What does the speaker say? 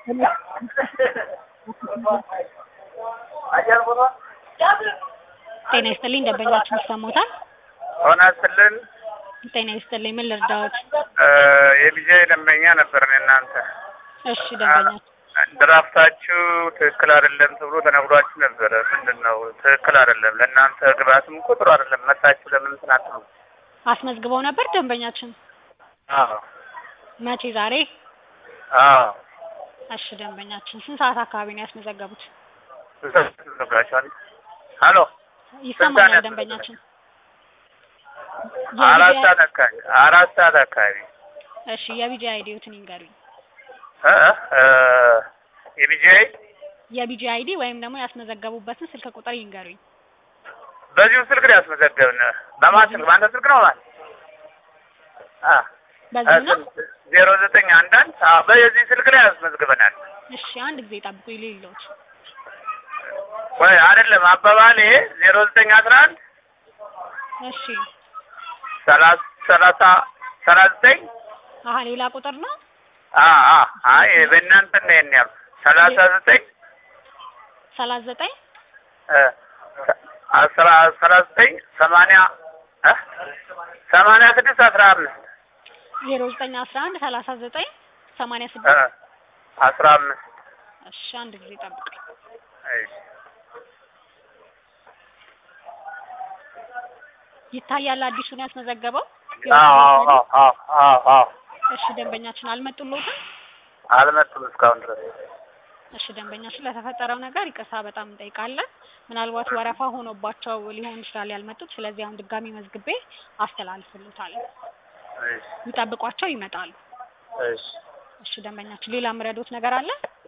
ጤና ይስጥልኝ ደንበኛችን ይሰማዎታል? ሆና ስልን ጤና ይስጥልኝ ምን ልርዳዎት? የልጄ ደንበኛ ነበር እናንተ እሺ ደንበኛችን ድራፍታችሁ ትክክል አይደለም ተብሎ ተነግሯችሁ ነበረ። ምንድን ነው ትክክል አይደለም? ለእናንተ ግብአትም እኮ ጥሩ አይደለም። መጣችሁ ለምን እንትን አትሉ? አስመዝግበው ነበር ደንበኛችን? አዎ መቼ ዛሬ? አዎ እሺ ደንበኛችን ስንት ሰዓት አካባቢ ነው ያስመዘገቡት? ነግራችኋል። ሀሎ ይሰማኛል ስንት ደንበኛችን? አራት የቢጂ ሰዓት አካባቢ አራት ሰዓት አካባቢ እሺ የቢጂ አይዲዎትን ይንገሩኝ። እ እ የቢጂአይ የቢጂ አይዲ ወይም ደግሞ ያስመዘገቡበትን ስልክ ቁጥር ይንገሩኝ። በዚሁ ስልክ ነው ያስመዘገብን። በማን ስልክ? በአንተ ስልክ ነው ማለት አ በዚህ ነው? ዜሮ ዘጠኝ አንድ አንድ አዎ፣ በዚህ ስልክ ላይ ያስመዝግበናል። እሺ አንድ ጊዜ ጠብቁ ይልሎት። ወይ አይደለም አባባል ይሄ ዜሮ ዘጠኝ አስራ አንድ እሺ ሰላሳ ሰላሳ ሰላሳ ዘጠኝ አሀ ሌላ ቁጥር ነው? አ አ አይ በእናንተ ነው ይሄን ያልኩት ሰላሳ ዘጠኝ ሰላሳ ዘጠኝ እ አስራ አስራ ዘጠኝ ሰማንያ እ ሰማንያ ስድስት አስራ አምስት ዜሮ ዘጠኝ አስራ አንድ ሰላሳ ዘጠኝ ሰማንያ እ ስድስት አስራ አምስት እሺ አንድ ጊዜ ጠብቁ። እሺ ይታያል አዲሱን ያስመዘገበው? አዎ አዎ አዎ አዎ አዎ እሺ ደንበኛችን አልመጡልዎትም? አልመጡም እስካሁን ድረስ እሺ ደንበኛችን ለተፈጠረው ነገር ይቅርታ በጣም እንጠይቃለን። ምናልባት ወረፋ ሆኖባቸው ሊሆን ይችላል ያልመጡት። ስለዚህ አሁን ድጋሚ መዝግቤ አስተላልፍልዎታለሁ። እሺ ይጠብቋቸው፣ ይመጣሉ። እሺ እሺ ደንበኛችን ሌላ ምረዶት ነገር አለ?